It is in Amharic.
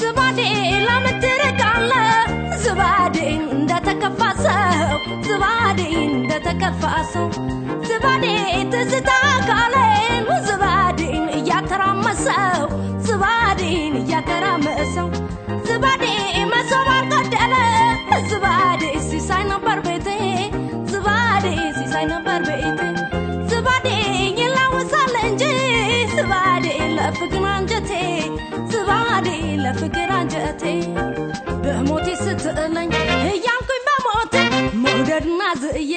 ዝባዴ ለምን ትርቃለህ? ዝባዴ እንደተከፋ ሰው ዝባዴ እንደተከፋ ሰው ዝባዴ ትዝታ ካሌን ዝባዴን እያተራመሰው ዝባዴን እያተራመሰው ዝባዴ መሶብ አልቀደለ ዝባዴ ሲሳይ ነበር ቤቴ ዝባዴ ሲሳይ ነበር ቤቴ ዝባዴ ይላወሳል እንጂ ዝባዴ ለፍቅር አንጀቴ ዝባዴ ለፍቅር አንጀቴ በሞቴ ስትጥለኝ እያልኩኝ በሞቴ መውደድና ዝእየ